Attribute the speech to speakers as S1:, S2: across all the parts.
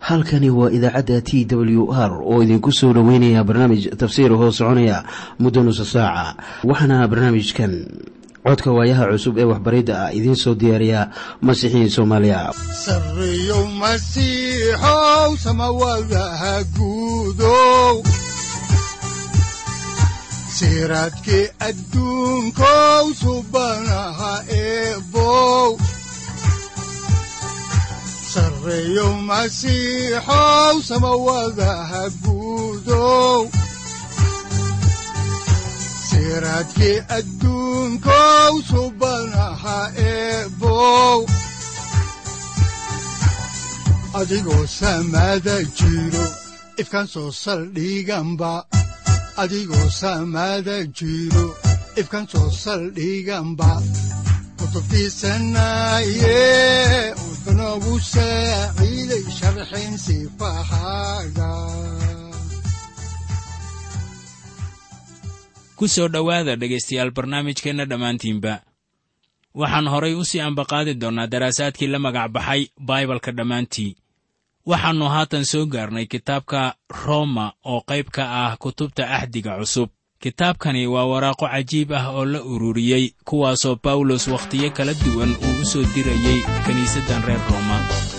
S1: halkani waa idaacadda t w r oo idinku soo dhoweynaya barnaamij tafsiir hoo soconaya muddo nusa saaca waxaana barnaamijkan codka waayaha cusub ee waxbaridda ah idiin soo diyaariya masiixiin soomaaliya
S2: sareyow masiixow samawadaha guudow siraadkii adduunkow subanaha eebow sareyow masiixow samawadaha guudow siraadkii adduunkow subanaha eebow adigoo samada jiro ifkaan soo saldhiganba adigoo samada jiro ifkaan soo saldhiganba kutubtiisanaye wuxunogu saaciiday sharxin sifahaaga
S3: ku soo dhowaada dhegaystayaal barnaamijkeenna dhammaantiinba waxaan horay u sii ambaqaadi doonnaa daraasaadkii la magac baxay baibalka dhammaantii waxaannu haatan soo gaarnay kitaabka roma oo qayb ka ah kutubta axdiga cusub kitaabkani waa waraaqo cajiib ah oo la ururiyey kuwaasoo bawlos wakhtiyo kala duwan uu u soo dirayey kiniisaddan reer rooma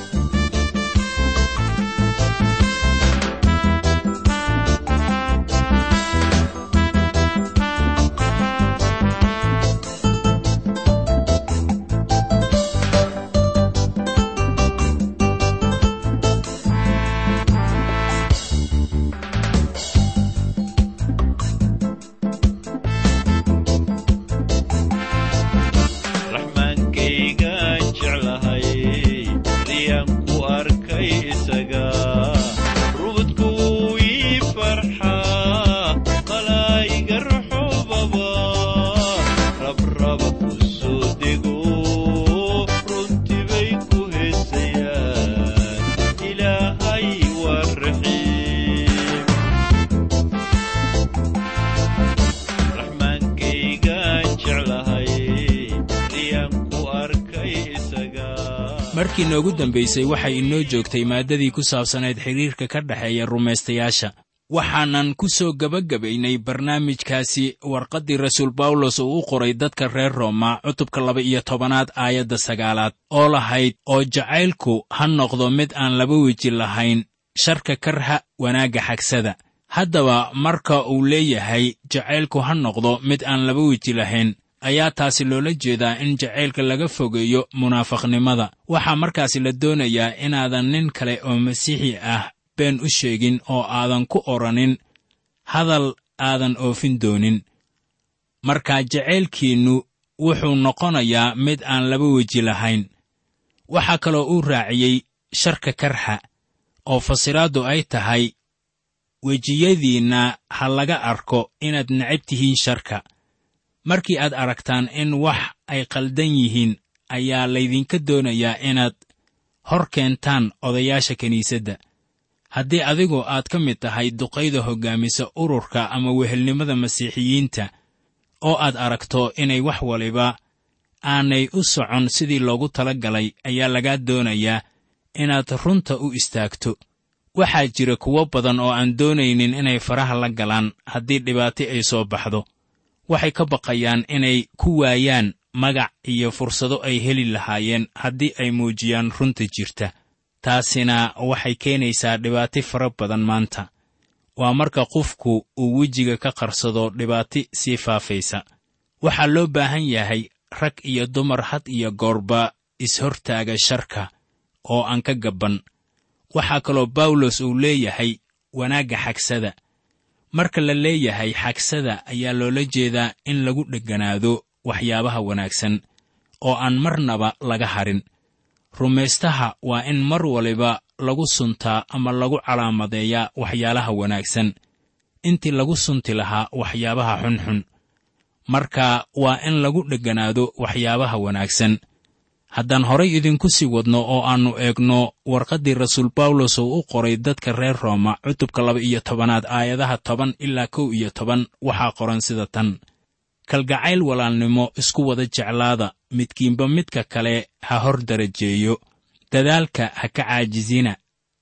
S3: markii noogu dambaysay waxay inoo joogtay maaddadii ku saabsanayd xidhiirka ka dhexeeya rumaystayaasha waxaanan ku soo gebagabaynay barnaamijkaasi warqaddii rasuul bawlos uu u qoray dadka reer rooma cutubka laba iyo tobanaad aayadda sagaalaad oo lahayd oo jacaylku ha noqdo mid aan laba weji lahayn sharka karha wanaagga xagsada haddaba marka uu leeyahay jacaylku ha noqdo mid aan laba weji lahayn ayaa taasi loola jeedaa in jacaylka laga fogeeyo munaafaqnimada waxaa markaasi la doonayaa inaadan nin kale oo masiixi ah been u sheegin oo aadan ku odhanin hadal aadan oofin doonin marka jacaylkiinnu wuxuu noqonayaa mid aan laba weji lahayn waxaa kaloo uu raaciyey sharka karxa oo fasiraaddu ay tahay wejiyadiinna ha laga arko inaad necab tihiin sharka markii aad aragtaan in wax ay qaldan yihiin ayaa laydinka doonayaa inaad hor keentaan odayaasha kiniisadda haddii adigoo aad ka mid tahay duqayda hoggaamisa ururka ama wehelnimada masiixiyiinta oo aad aragto inay wax waliba aanay u socon sidii loogu tala galay ayaa lagaa doonayaa inaad runta u istaagto waxaa jira kuwo badan oo aan doonaynin inay faraha la galaan haddii dhibaato ay soo baxdo waxay ka baqayaan inay ku waayaan magac iyo fursado ay heli lahaayeen haddii ay muujiyaan runta jirta taasina waxay keenaysaa dhibaato fara badan maanta waa marka qofku uu wejiga ka qarsado dhibaato sii faafaysa waxaa loo baahan yahay rag iyo dumar had iyo goorba is-hortaaga sharka oo aan ka gabban waxaa kaloo bawlos uu leeyahay wanaagga xagsada marka la leeyahay xagsada ayaa loola jeedaa in lagu dhegganaado waxyaabaha wanaagsan oo aan marnaba laga harin rumaystaha waa in mar waliba lagu suntaa ama lagu calaamadeeyaa waxyaalaha wanaagsan intii lagu sunti lahaa waxyaabaha xunxun marka waa in lagu dhegganaado waxyaabaha wanaagsan haddaan horay idinku sii wadno oo aannu eegno warqaddii rasuul bawlos oo u qoray dadka reer rooma cutubka laba iyo tobanaad aayadaha toban ilaa kow iyo toban waxaa qoran sida tan kalgacayl walaalnimo isku wada jeclaada midkiinba midka kale ha hor darajeeyo dadaalka ha ka caajisina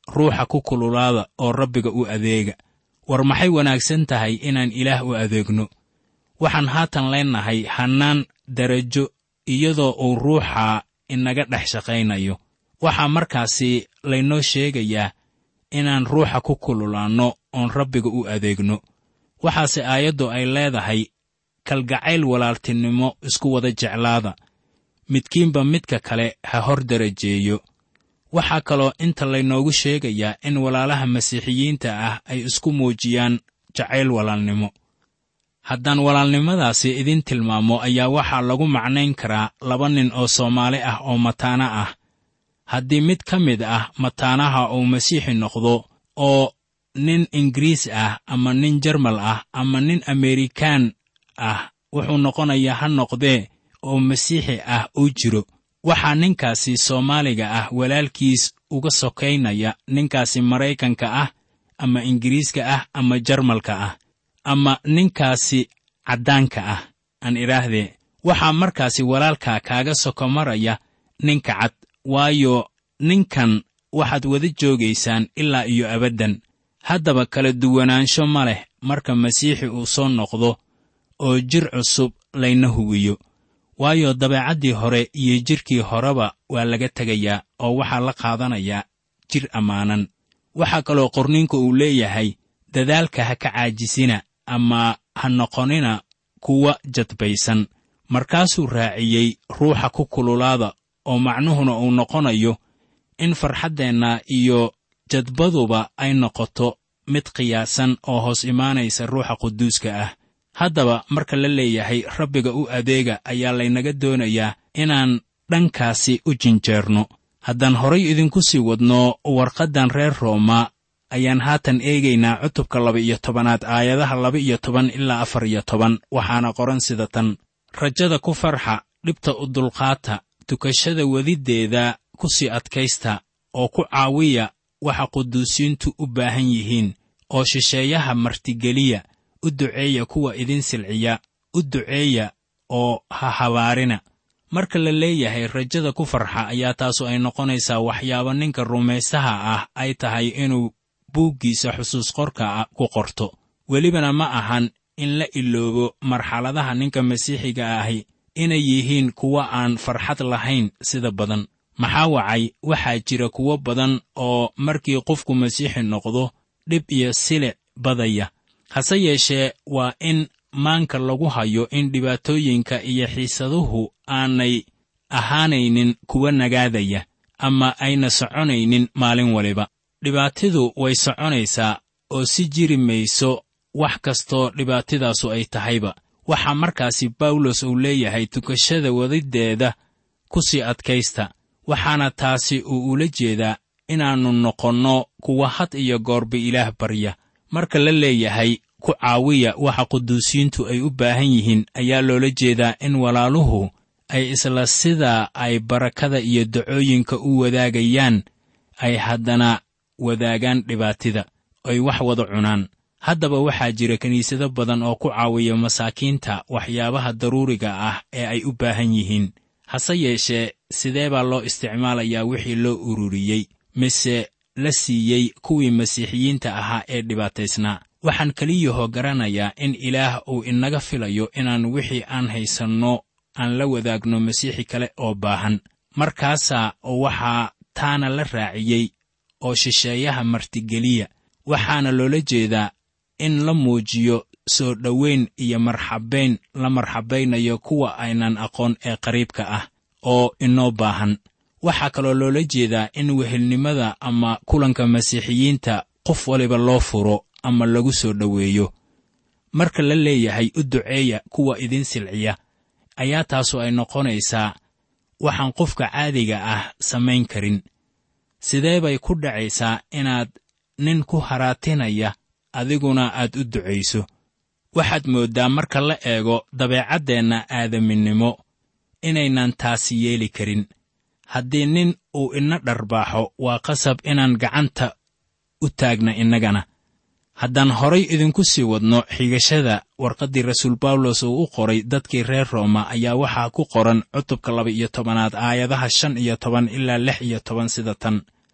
S3: ruuxa ku kululaada oo rabbiga u adeega war maxay wanaagsan tahay inaan ilaah u adeegno waxaan haatan leennahay hannaan darajo iyadoo uu ruuxa inaga dhex shaqaynayo waxaa markaasi laynoo sheegayaa inaan ruuxa ku kululaanno oon rabbiga u adeegno waxaase aayaddu ay leedahay kalgacayl walaaltinimo isku wada jeclaada midkiinba midka kale ha hor darajeeyo waxaa kaloo inta laynoogu sheegayaa in walaalaha masiixiyiinta ah ay isku muujiyaan jacayl walaalnimo haddaan walaalnimadaasi idin tilmaamo ayaa waxaa lagu macnayn karaa laba nin oo soomaali ah oo mataana ah haddii mid ka mid ah mataanaha uu masiixi noqdo oo nin ingiriis ah ama nin jarmal ah ama nin amerikaan ah wuxuu noqonayaa ha noqdee oo masiixi ah uu jiro waxaa ninkaasi soomaaliga ah walaalkiis uga sokaynaya ninkaasi maraykanka ah ama ingiriiska ah ama jarmalka ah ama ninkaasi caddaanka ah aan idhaahdee waxaa markaasi walaalkaa kaaga soko maraya ninka cad waayo ninkan waxaad wada joogaysaan ilaa iyo abaddan haddaba kala duwanaansho ma leh marka masiixi uu soo noqdo oo jir cusub layna huwiyo waayo dabeecaddii hore iyo jidhkii horeba waa laga tegayaa oo waxaa la qaadanayaa jir ammaanan waxaa kaloo qorniinku uu leeyahay dadaalka ha ka caajisina ama ha noqonina kuwa jadbaysan markaasuu raaciyey ruuxa ku kululaada oo macnuhuna uu noqonayo in farxaddeenna iyo jadbaduba ay noqoto mid qiyaasan oo hoos imaanaysa ruuxa quduuska ah haddaba marka la leeyahay rabbiga u adeega ayaa laynaga doonayaa inaan dhankaasi u jinjeerno haddaan horay idinku sii wadno warqaddan reer rooma ayaan haatan eegaynaa cutubka laba-iyo tobanaad aayadaha laba-iyo toban ilaa afar iyo toban waxaana qoran sida tan rajada ku farxa dhibta u dulqaata tukashada wediddeeda ku sii adkaysta oo ku caawiya waxa quduusiintu u baahan yihiin oo shisheeyaha martigeliya u duceeya kuwa idin silciya u duceeya oo ha habaarina marka la leeyahay rajada ku farxa ayaa taasu ay noqonaysaa waxyaabo ninka rumaysaha ah ay tahay inuu buuggiisa xusuus qorka ah ku qorto welibana ma ahan in la iloobo marxaladaha ninka masiixiga ahi inay yihiin kuwa aan farxad lahayn sida badan maxaa wacay waxaa jira kuwo badan oo markii qofku masiixi noqdo dhib iyo silic badaya hase yeeshee waa in maanka lagu hayo in dhibaatooyinka iyo xiisaduhu aanay ahaanaynin kuwa nagaadaya ama ayna soconaynin maalin waliba dhibaatidu way soconaysaa oo si jiri mayso wax kastoo dhibaatidaasu ay tahayba waxaa markaasi bawlos uu leeyahay tukashada wadiddeeda ku sii adkaysta waxaana taasi uu ula jeedaa inaannu noqonno kuwa had iyo goorba ilaah barya marka la leeyahay ku caawiya waxa quduusiyiintu ay u baahan yihiin ayaa loola jeedaa in walaaluhu ay isla sidaa ay barakada iyo dacooyinka u wadaagayaan ay haddana wadaagaan dhibaatida ay wax wada cunaan haddaba waxaa jira kiniisado badan oo ku caawiya masaakiinta waxyaabaha daruuriga ah ee ay u baahan yihiin hase yeeshee sidee baa loo isticmaalayaa wixii loo ururiyey mise la siiyey kuwii masiixiyiinta ahaa ee dhibaataysnaa waxaan keliyahoo garanayaa in ilaah uu inaga filayo inaan wixii aan haysanno aan la wadaagno masiixi kale oo baahan markaasaa waxaa taana la raaciyey oo shisheeyaha martigeliya waxaana loola jeedaa in la muujiyo soo dhoweyn iyo marxabayn la marxabaynayo kuwa aynan aqoon ee qariibka ah oo inoo baahan waxaa kaloo loola jeedaa in wehelnimada ama kulanka masiixiyiinta qof waliba loo furo ama lagu soo dhoweeyo marka la leeyahay u duceeya kuwa idin silciya ayaa taasu ay noqonaysaa waxaan qofka caadiga ah samayn karin sidee bay ku dhacaysaa inaad nin ku haraatinaya adiguna aad u ducayso waxaad mooddaa marka la eego dabeecaddeenna aadaminimo inaynan taasi yeeli karin haddii nin uu ina dharbaaxo waa qasab inaan gacanta u taagna innagana haddaan horay idinku sii wadno xigashada warqaddii rasuul bawlos uu u qoray dadkii reer rooma ayaa waxaa ku qoran cutubka laba iyo tobanaad aayadaha shan iyo toban ilaa lix iyo toban sida tan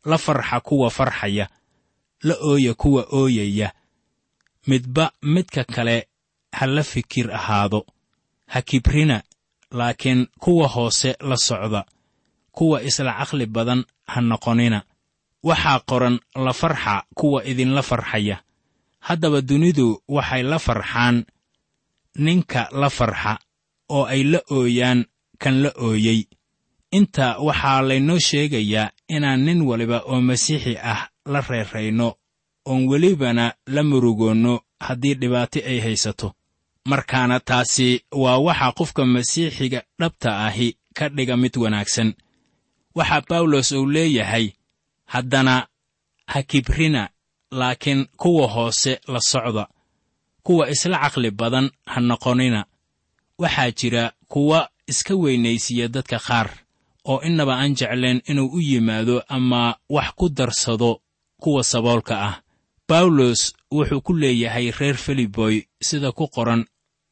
S3: la farxa kuwa farxaya la ooya kuwa ooyaya midba midka kale ha la fikir ahaado ha kibrina laakiin kuwa hoose la socda kuwa isla caqli badan ha noqonina waxaa qoran la farxa kuwa idinla farxaya haddaba dunidu waxay la farxaan ninka la farxa oo ay la ooyaan kan la ooyey inta waxaa laynoo sheegayaa inaan nin waliba oo masiixi ah la reerayno oon welibana la murugoonno haddii dhibaato ay haysato markaana taasi waa waxa qofka masiixiga dhabta ahi ka dhiga mid wanaagsan waxaa bawlos uu leeyahay haddana ha kibrina laakiin kuwa hoose la socda kuwa isla caqli badan ha noqonina waxaa jira kuwa iska weynaysiiya dadka qaar oo innaba aan jeclayn inuu u yimaado ama wax ku darsado kuwa saboolka ah bawlos wuxuu ku leeyahay reer filiboy sida ku qoran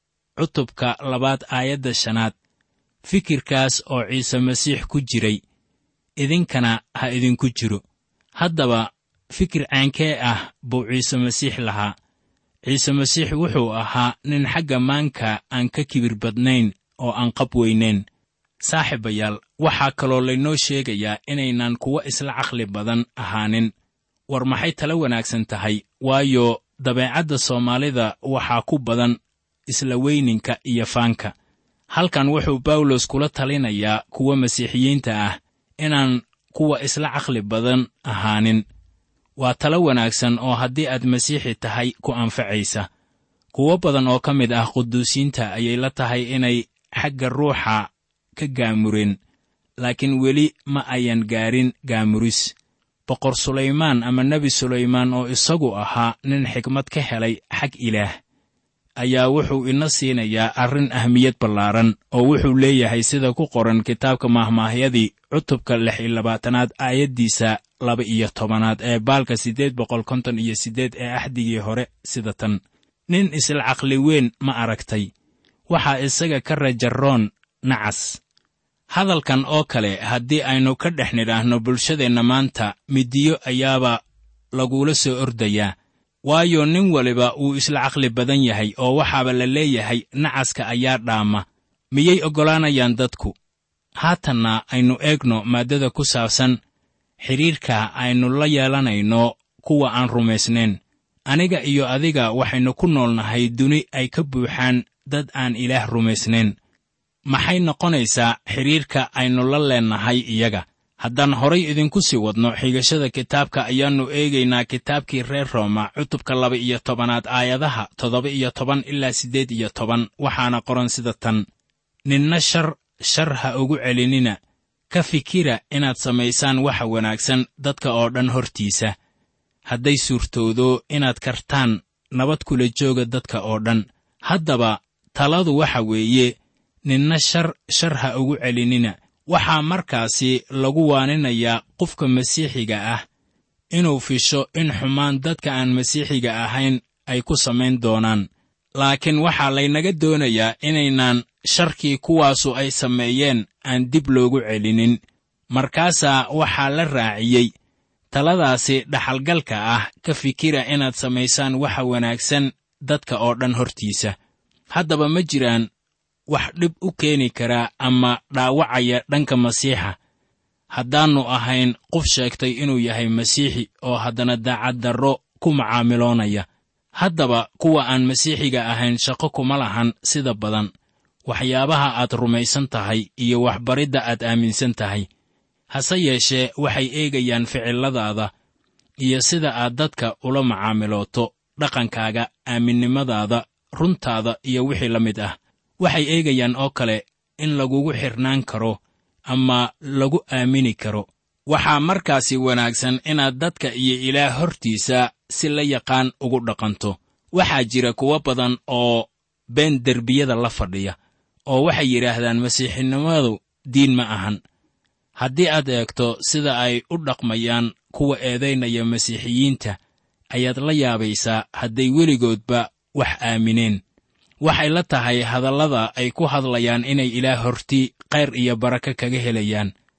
S3: cutubka labaad aayadda shanaad fikirkaas oo ciise masiix ku jiray idinkana ha idinku jiro haddaba fikir caankee ah buu ciise masiix lahaa ciise masiix wuxuu ahaa nin xagga maanka aan ka kibir badnayn oo aan qab weynayn saaxiibayaal waxaa kaloo laynoo sheegayaa inaynan kuwa isla caqli badan ahaanin war maxay tala wanaagsan tahay waayo dabeecadda soomaalida waxaa ku badan isla weyninka iyo faanka halkan wuxuu bawlos kula talinayaa kuwa masiixiyiinta ah inaan kuwa isla caqli badan ahaanin waa talo wanaagsan oo haddii aad masiixi tahay ku anfacaysa kuwo badan oo ka mid ah quduusiinta ayay la tahay inay xagga ruuxa ka gaamureen laakiin weli ma ayan gaarin gaamuris boqor sulaymaan ama nebi sulaymaan oo isagu ahaa nin xikmad ka helay xag ilaah ayaa wuxuu ina siinayaa arrin ahmiyad ballaaran oo wuxuu leeyahay sida ku qoran kitaabka mahmaahyadii cutubka lix iyo labaatanaad aayaddiisa laba iyo tobanaad ee baalka siddeed boqol konton iyo siddeed ee axdigii hore sida tan nin isla caqli weyn ma aragtay waxaa isaga ka rajaroon nacas hadalkan oo kale haddii aynu ka dhex nidhaahno bulshadeenna maanta midiyo ayaaba lagula soo ordayaa waayo nin waliba wuu isla caqli badan yahay oo waxaaba la leeyahay nacaska ayaa dhaama miyay oggolaanayaan dadku haatanna aynu eegno maaddada ku saabsan xidhiirka aynu la yeelanayno kuwa aan rumaysnayn aniga iyo adiga waxaynu ku noolnahay duni ay ka buuxaan dad aan ilaah rumaysnayn maxay noqonaysaa xidhiirka aynu la leennahay iyaga haddaan horay idinku sii wadno xigashada kitaabka ayaannu eegaynaa kitaabkii reer rooma cutubka laba iyo tobanaad aayadaha toddoba iyo toban ilaa siddeed iyo toban waxaana qoran sida tan ninna shar shar ha ugu celinina ka fikira inaad samaysaan waxa wanaagsan dadka oo dhan hortiisa hadday suurtoodo inaad kartaan nabad kula jooga dadka oo dhan haddaba taladu waxa weeye ninna shar shar ha ugu celinina waxaa markaasi lagu waaninayaa qofka masiixiga ah inuu fisho in xumaan dadka aan masiixiga ahayn ay ku samayn doonaan laakiin waxaa laynaga doonayaa inaynaan sharkii kuwaasu ay sameeyeen aan dib loogu celinin markaasaa waxaa la raaciyey taladaasi dhaxalgalka ah ka fikira inaad samaysaan waxa wanaagsan dadka oo dhan hortiisa haddaba ma jiraan wax dhib u keeni karaa ama dhaawacaya dhanka masiixa haddaannu ahayn qof sheegtay inuu yahay masiixi oo haddana daacaddarro ku macaamiloonaya haddaba kuwa aan masiixiga ahayn shaqo kuma lahan sida badan waxyaabaha aad rumaysan tahay iyo waxbaridda aad aaminsan tahay hase yeeshee waxay eegayaan ficilladaada iyo sida aad dadka ula macaamilooto dhaqankaaga aaminnimadaada runtaada iyo wixii la mid ah waxay eegayaan oo kale in lagugu xirnaan karo ama lagu aamini karo waxaa markaasi wanaagsan inaad dadka iyo ilaah hortiisa si la yaqaan ugu dhaqanto waxaa jira kuwo badan oo been derbiyada la fadhiya oo waxay yidhaahdaan masiixinimadu diin ma ahan haddii aad eegto sida ay u dhaqmayaan kuwa eedaynaya masiixiyiinta ayaad la yaabaysaa hadday weligoodba wax aamineen waxay la tahay hadallada ay ku hadlayaan inay ilaah horti khayr iyo barako kaga helayaan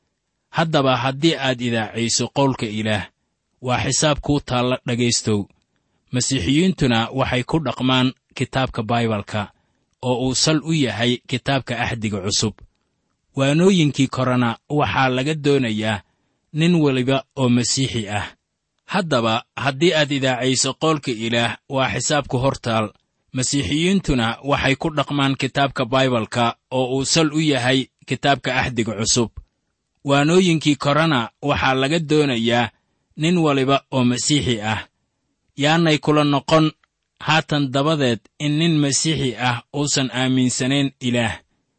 S3: haddaba haddii aad idaacayso qowlka ilaah waa xisaab kuu taalla dhegaystow masiixiyiintuna waxay ku dhaqmaan kitaabka baibalka oo uu sal u yahay kitaabka axdiga cusub waanooyinkii korena waxaa laga doonayaa nin weliba oo masiixi ah haddaba haddii aad idaacayso qowlka ilaah waa xisaabku hortaal masiixiyiintuna waxay ku dhaqmaan kitaabka baibalka oo uu sal u yahay kitaabka axdiga cusub waanooyinkii korena waxaa laga doonayaa nin waliba oo masiixi ah yaanay kula noqon haatan dabadeed in nin masiixi ah uusan aaminsanayn ilaah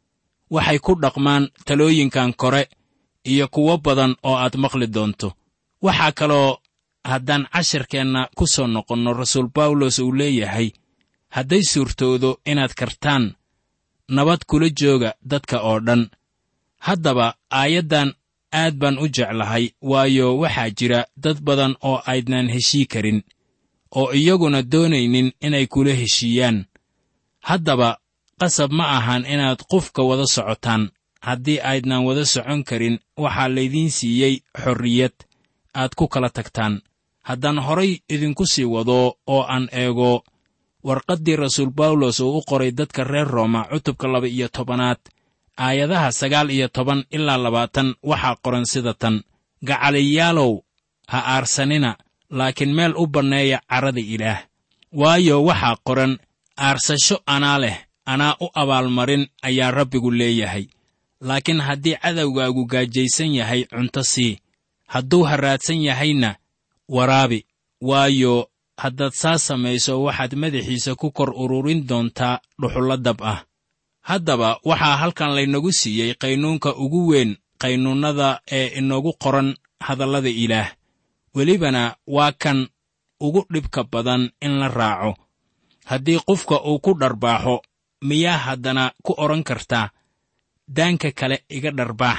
S3: waxay ku dhaqmaan talooyinkan kore iyo kuwo badan oo aad maqli doonto waxaa kaloo haddaan cashirkeenna ku soo noqonno rasuul bawlos uu leeyahay hadday suurtoodo inaad kartaan nabad kula jooga dadka oo dhan haddaba aayaddan aad baan u jeclahay waayo waxaa jira dad badan oo aydnan heshii karin oo iyaguna doonaynin inay kula heshiiyaan haddaba qasab ma ahan inaad qofka wada socotaan haddii aydnan wada socon karin waxaa laydiin siiyey xorriyad aad ku kala tagtaan haddaan horay idinku sii wado oo aan eego warqaddii rasuul bawlos uu u qoray dadka reer rooma cutubka laba iyo tobanaad aayadaha sagaal iyo toban ilaa labaatan waxaa qoran sida tan gacaliyaalow ha aarsanina laakiin meel u banneeya carrada ilaah waayo waxaa qoran aarsasho anaa leh anaa u abaalmarin ayaa rabbigu leeyahay laakiin haddii cadowgaagu gaajaysan yahay cunto sii hadduu harraadsan yahayna waraabi waayo haddaad saa samayso waxaad madaxiisa ku kor ururin doontaa dhuxullo dab ah haddaba waxaa halkan laynagu siiyey qaynuunka ugu weyn qaynuunnada ee inoogu qoran hadallada ilaah welibana waa kan ugu dhibka badan in la raaco haddii qofka uu ku dharbaaxo miyaa haddana ku odhan kartaa daanka kale iga dharbaax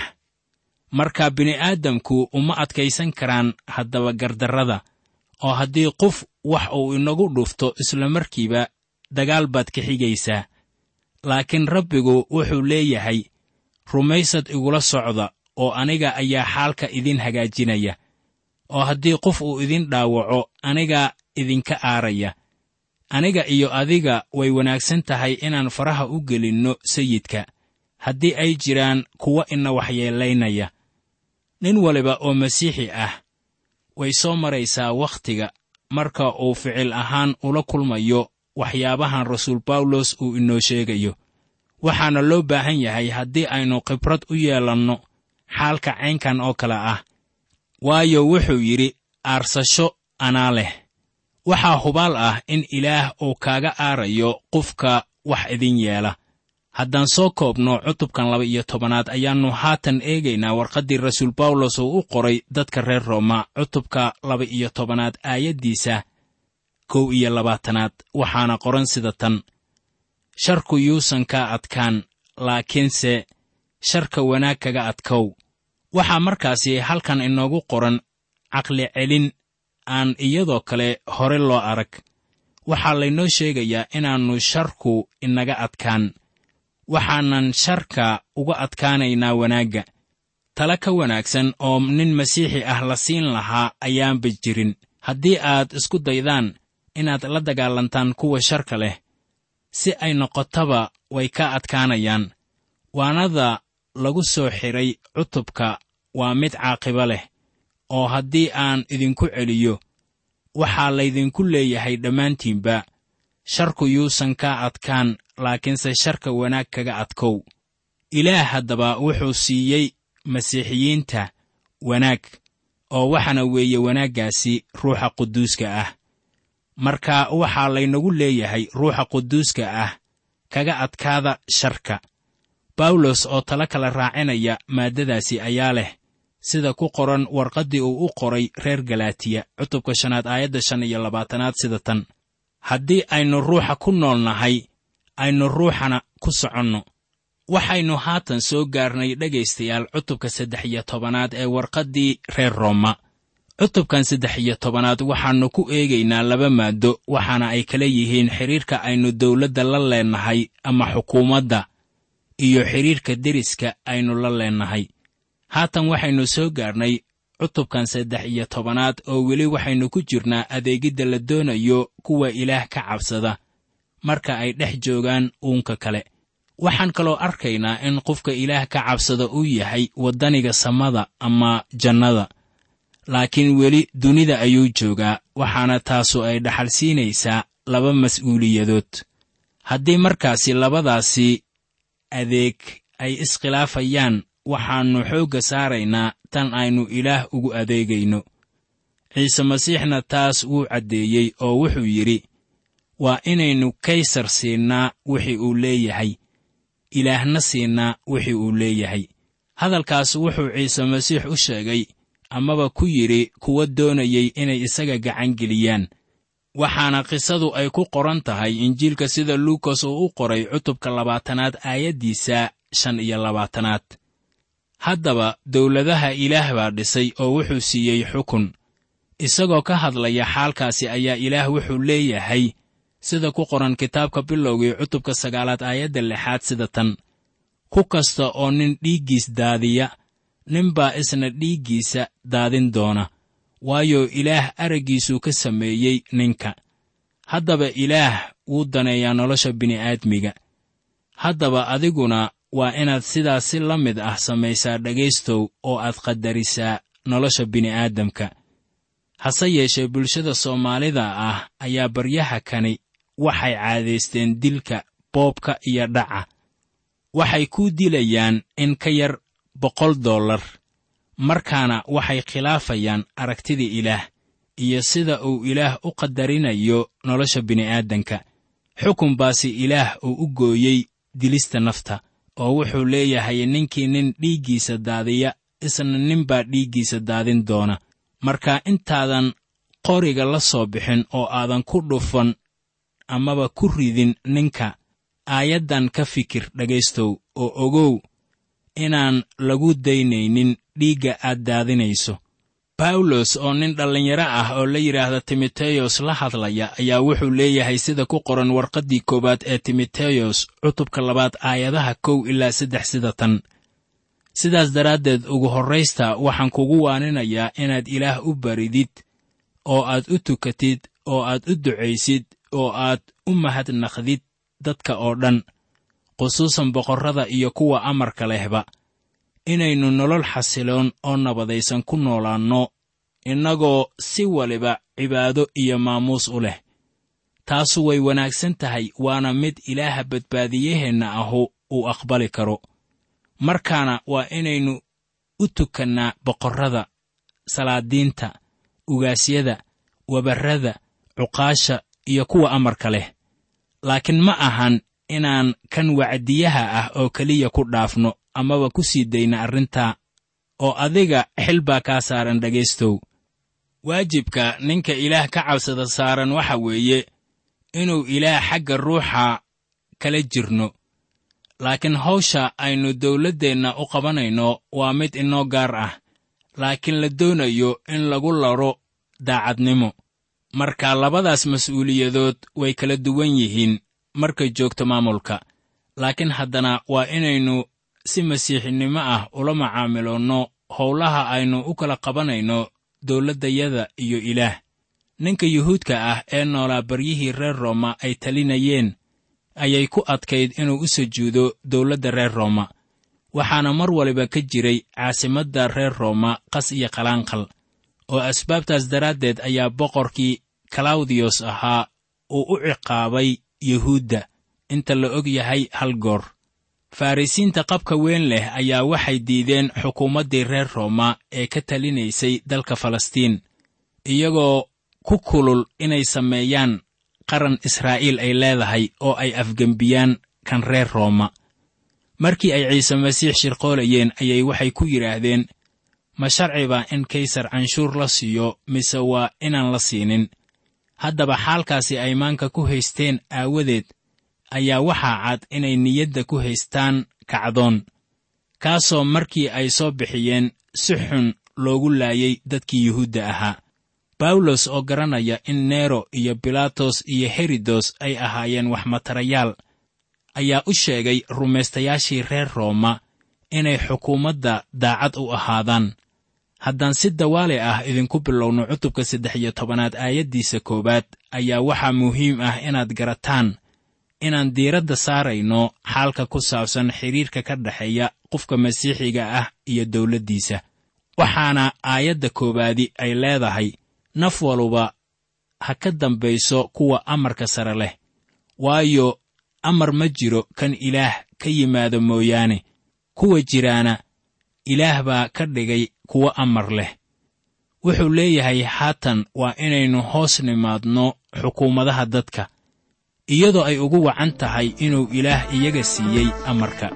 S3: marka bini'aadamku uma adkaysan karaan haddaba gardarrada oo haddii qof wax uu inagu dhufto isla markiiba dagaal baad ka xigaysaa laakiin rabbigu wuxuu leeyahay rumaysad igula socda oo aniga ayaa xaalka idin hagaajinaya oo haddii qof uu idin dhaawaco anigaa idinka aaraya aniga iyo adiga way wanaagsan tahay inaan faraha u gelinno sayidka haddii ay jiraan kuwa ina waxyeelaynaya nin waliba oo masiixi ah way soo maraysaa wakhtiga marka uu ficil ahaan ula kulmayo waxyaabahan rasuul bawlos uu inoo sheegayo waxaana loo baahan yahay haddii aynu khibrad u yeelanno xaalka caynkan oo kale ah waayo wuxuu yidhi aarsasho anaa leh waxaa hubaal ah in ilaah uu kaaga aarayo qofka wax idin yeela haddaan soo koobno cutubkan laba iyo tobanaad ayaannu haatan eegaynaa warqaddii rasuul bawlos uu u qoray dadka reer rooma cutubka laba iyo tobanaad aayaddiisa kow iyo labaatanaad waxaana qoran sida tan sharku yuusan kaa adkaan laakiinse sharka wanaag kaga adkow waxaa markaasi halkan inoogu qoran caqli celin aan iyadoo kale hore loo arag waxaa laynoo sheegayaa inaannu sharku inaga adkaan waxaanan sharka uga adkaanaynaa wanaagga tala ka wanaagsan oo nin masiixi ah la siin lahaa ayaanba jirin haddii aad isku daydaan inaad la dagaalantaan kuwa sharka leh si ay noqotaba way ka adkaanayaan waanada lagu soo xidhay cutubka waa mid caaqibo leh oo haddii aan idinku celiyo waxaa laydinku leeyahay dhammaantiinba sharku yuusan kaa adkaan laakiinse sharka wanaag kaga adkow ilaah haddaba wuxuu siiyey masiixiyiinta wanaag oo waxaana weeye wanaaggaasi ruuxa quduuska ah marka waxaa laynagu leeyahay ruuxa quduuska ah kaga adkaada sharka bawlos oo tala kala raacinaya maaddadaasi ayaa leh sida ku qoran warqaddii uu u qoray reer galaatiya cutubka shanaad aayadda shan iyo labaatanaad sida tan haddii aynu ruuxa ku nool nahay aynu ruuxana ku soconno waxaynu haatan soo gaarnay dhegaystayaal cutubka saddex iyo tobanaad ee warqaddii reer rooma cutubkan saddex iyo tobanaad waxaannu ku eegaynaa laba maaddo waxaana ay kala yihiin xidhiirka aynu dawladda la leennahay ama xukuumadda iyo xidhiirka deriska aynu la leennahay haatan waxaynu soo gaarnay cutubkan saddex iyo tobanaad oo weli waxaynu ku jirnaa adeegidda la doonayo kuwa ilaah ka cabsada marka ay dhex joogaan uunka kale waxaan kaloo arkaynaa in qofka ilaah ka cabsada uu yahay waddaniga samada ama jannada laakiin weli dunida ayuu joogaa waxaana taasu ay dhaxal siinaysaa laba mas'uuliyadood haddii markaasi labadaasi adeeg ay iskhilaafayaan waxaannu xoogga saaraynaa tan aynu ilaah ugu adeegayno ciise masiixna taas wuu caddeeyey oo wuxuu yidhi waa inaynu kaysar siinnaa wixii uu leeyahay ilaahna siinnaa wixii uu leeyahay hadalkaas wuxuu ciise masiix u sheegay amaba ku yidhi kuwa doonayay inay isaga gacangeliyaan waxaana qisadu ay ku qoran tahay injiilka sida luukas uu u qoray cutubka labaatanaad aayaddiisa shan iyo labaatanaad haddaba dawladaha ilaah baa dhisay oo wuxuu siiyey xukun isagoo ka hadlaya xaalkaasi ayaa ilaah wuxuu leeyahay sida ku qoran kitaabka bilowgii cutubka sagaalaad aayadda lixaad sida tan ku kasta oo nin dhiiggiis daadiya ninbaa isna dhiiggiisa daadin doona waayo ilaah araggiisuu ka sameeyey ninka haddaba ilaah wuu daneeyaa nolosha bini'aadmiga haddaba adiguna waa inaad sidaas si la mid ah samaysaa dhegaystow oo aad qadarisaa nolosha bini'aadamka hase yeeshee bulshada soomaalida ah ayaa baryaha kani waxay caadaysteen dilka boobka iyo dhaca waxay ku dilayaan in ka yar boqol dollar markaana waxay khilaafayaan aragtida ilaah iyo sida uu ilaah u qadarinayo nolosha bini'aadanka xukun baasi ilaah uu u gooyey dilista nafta oo wuxuu leeyahay ninkii nin dhiiggiisa daadiya isna ninbaa dhiiggiisa daadin doona marka intaadan qoriga la soo bixin oo aadan ku dhufan amaba ku ridin ninka aayaddan ka fikir dhegaystow oo ogow inaan lagu daynaynin dhiigga aad daadinayso bawlos oo nin dhallinyaro ah oo la yidhaahda timoteyos la hadlaya ayaa wuxuu leeyahay sida ku qoran warqaddii koowaad ee timoteyos cutubka labaad aayadaha kow ilaa saddex sida tan sidaas daraaddeed ugu horraysta waxaan kugu waaninayaa inaad ilaah u baridid oo aad u tukatid oo aad u ducaysid oo aad u mahadnaqdid dadka oo dhan khusuusan boqorrada iyo kuwa amarka lehba inaynu nolol xasiloon oo nabadaysan ku noolaanno innagoo si waliba cibaado iyo maamuus u leh taasu way wanaagsan tahay waana mid ilaaha badbaadiyaheenna ahu uu aqbali karo markaana waa inaynu u tukannaa boqorrada salaadiinta ugaasyada wabarrada cuqaasha iyo kuwa amarka leh laakiin ma ahan inaan kan wacdiyaha ah oo keliya ku dhaafno amaba ku sii dayna arrintaa oo adiga xil baa kaa saaran dhegaystow waajibka ninka ilaah ka cabsada saaran waxa weeye inuu ilaah xagga ruuxa kala jirno laakiin hawsha aynu dawladdeenna u qabanayno waa mid inoo gaar ah laakiin la doonayo in lagu laro daacadnimo marka labadaas mas'uuliyadood way kala duwan yihiin markay joogto maamulka laakiin haddana waa inaynu si masiixinimo ah ula macaamiloonno howlaha aynu u kala qabanayno dawladdayada iyo ilaah ninka yuhuudka ah ee noolaa baryihii reer rooma ay talinayeen ayay ku adkayd inuu u sujuudo dawladda reer rooma waxaana mar waliba ka jiray caasimadda reer rooma qas iyo qalaanqal oo asbaabtaas daraaddeed ayaa boqorkii kalawdiyos ahaa uu u ciqaabay yuhuudda inta la og yahay hal goor farrisiinta qabka weyn leh ayaa waxay diideen xukuumaddii reer rooma ee ka talinaysay dalka falastiin iyagoo ku kulul inay sameeyaan qaran israa'iil ay leedahay oo ay afgembiyaan kan reer rooma markii ay ciise masiix shirqoolayeen ayay waxay ku yidhaahdeen ma sharciba in kaysar canshuur la siiyo mise waa inaan la siinin haddaba xaalkaasi ay maanka ku haysteen aawadeed ayaa waxaa cad inay niyadda ku haystaan kacdoon kaasoo markii ay soo bixiyeen si xun loogu laayay dadkii yuhuudda ahaa bawlos oo garanaya in nero iyo bilaatos iyo herodos ay ahaayeen waxmatarayaal ayaa u sheegay rumaystayaashii reer rooma inay xukuumadda daacad u ahaadaan haddaan si dawaale ah idinku bilowno cutubka saddex iyo tobanaad aayaddiisa koowaad ayaa waxaa muhiim ah inaad garataan inaan diiradda saarayno xaalka ku saabsan xidhiirka ka dhexeeya qofka masiixiga ah iyo dawladdiisa waxaana aayadda koowaadi ay leedahay naf waluba ha ka dambayso kuwa amarka sare leh waayo amar ma jiro kan ilaah ka yimaado mooyaane kuwa jiraana ilaah baa ka dhigay kuwo amar leh wuxuu leeyahay haatan waa inaynu hoos nimaadno xukuumadaha dadka iyadoo ay ugu wacan tahay inuu ilaah iyaga siiyey amarka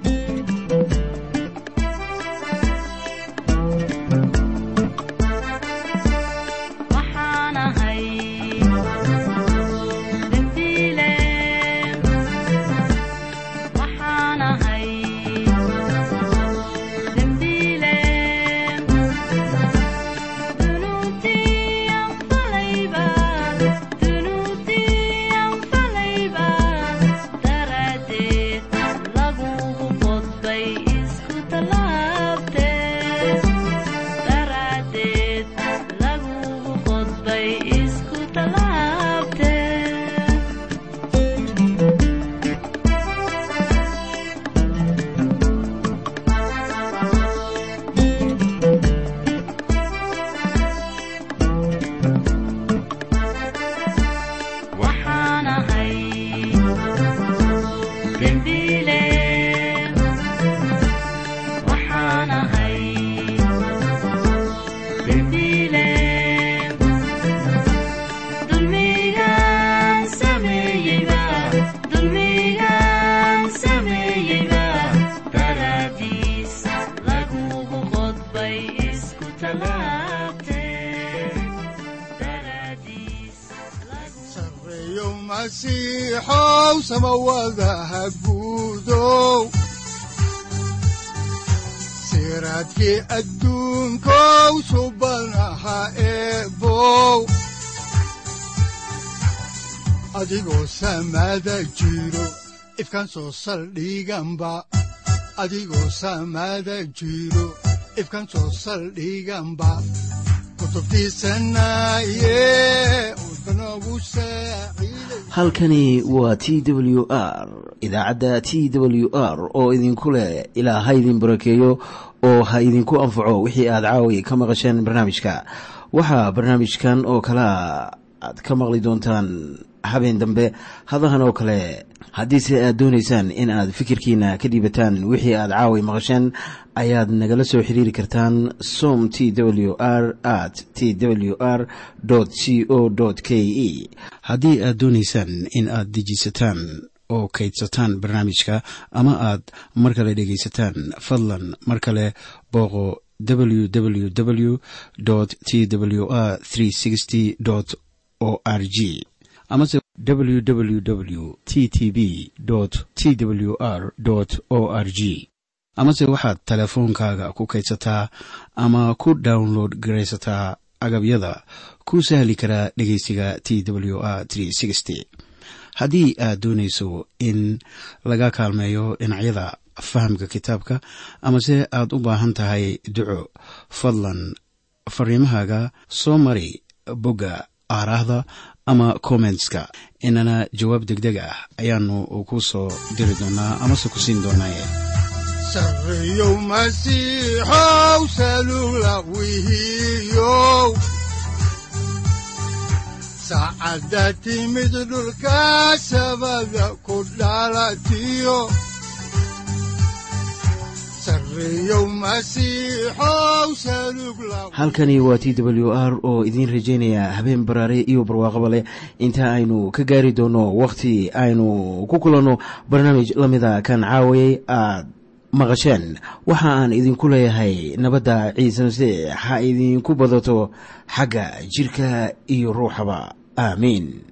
S2: masiixow samawadaha guudow siraadkii adduunkow subanaha eebow adigoo samada jiro ifkan soo saldhiganba adigoo samada jiro ifkan soo saldhiganba
S1: halkani waa t w r idaacadda t w r oo idinku leh ilaa ha idin barakeeyo oo ha idinku anfaco wixii aad caawi ka maqasheen barnaamijka waxaa barnaamijkan oo kalea aad ka maqli doontaan habeen dambe hadahan oo kale haddiise aad doonaysaan in aad fikirkiina ka dhiibataan wixii aad caawi maqasheen ayaad nagala soo xiriiri kartaan som t w r at t w r c o k e haddii aad doonaysaan in aad dejiisataan oo kaydsataan barnaamijka ama aad mar kale dhegaysataan fadlan mar kale booqo www t w r o r g amase www t t b t w r o r g amase waxaad teleefoonkaaga ku kaydsataa ama ku download garaysataa agabyada ku sahli karaa dhegeysiga t w r haddii aad doonayso in laga kaalmeeyo dhinacyada fahamka kitaabka amase aad u baahan tahay duco fadlan fariimahaaga soo mari bogga aaraahda ama kommentska inana jawaab degdeg ah ayaanu ku soo diri doonaa amase ku siin doonaaye
S2: sareyow masiixow salugla wihiyow saacadda timid dhulka sabada ku dhalatiyo
S1: halkani waa t w r oo idiin rajaynaya habeen baraare iyo barwaaqaba leh inta aynu ka gaari doono wakhti aynu ku kulanno barnaamij la mida kan caawayay aad maqasheen waxa aan idinku leeyahay nabadda ciise masiix ha idinku badato xagga jidhka iyo ruuxaba aamiin